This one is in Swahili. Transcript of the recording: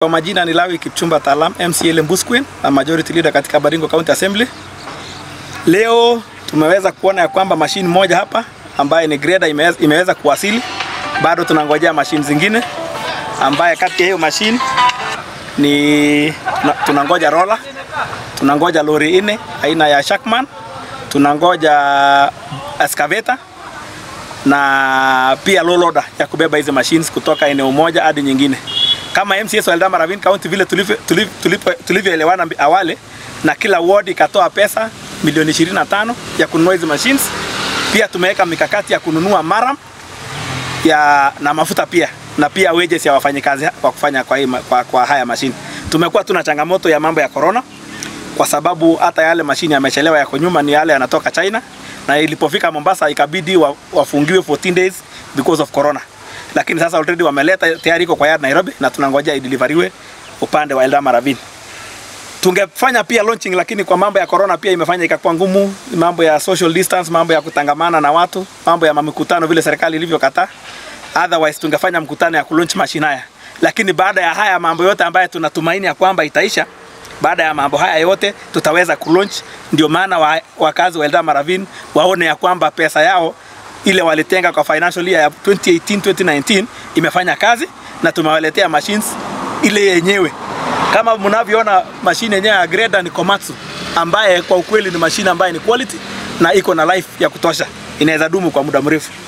Kwa majina ni Lawi Kipchumba Talam, MCL Mbusquin na majority leader katika Baringo County Assembly. Leo tumeweza kuona ya kwamba mashine moja hapa ambaye ni grader imeweza, imeweza kuwasili. Bado tunangojea mashine zingine ambaye kati ya hiyo mashine ni tuna- tunangoja roller, tunangoja lori nne aina ya Shackman, tunangoja excavator na pia low loader ya kubeba hizi machines kutoka eneo moja hadi nyingine. Kama MCS wa Eldama Ravine County vile tulivyo- tulivyo- tulivyo- tulivyoelewana mbi- awali, na kila ward ikatoa pesa milioni 25 ya kununua hizi machines. Pia tumeweka mikakati ya kununua maram ya na mafuta pia na pia wages ya wafanyikazi kwa kufanya kwa, hii, ma- kwa, kwa haya mashine. Tumekuwa tuna changamoto ya mambo ya corona kwa sababu hata yale mashine yamechelewa, yako nyuma, ni yale yanatoka China, na ilipofika Mombasa ikabidi wa, wafungiwe 14 days because of corona, lakini sasa already wameleta tayari, iko kwa yard Nairobi, na tunangojea ideliveriwe upande wa Eldama Ravine. Tungefanya pia launching, lakini kwa mambo ya corona pia imefanya ikakuwa ngumu, mambo ya social distance, mambo ya kutangamana na watu, mambo ya mikutano vile serikali ilivyokataa. Otherwise tungefanya mkutano ya kulaunch mashine haya, lakini baada ya haya mambo yote ambayo tunatumaini ya kwamba itaisha, baada ya mambo haya yote tutaweza kulaunch. Ndio maana wa, wakazi wa Eldama Ravine waone ya kwamba pesa yao ile walitenga kwa financial year ya 2018 2019 imefanya kazi na tumewaletea machines ile yenyewe kama mnavyoona mashine yenyewe ya grader ni Komatsu ambaye kwa ukweli ni mashine ambaye ni quality na iko na life ya kutosha, inaweza dumu kwa muda mrefu.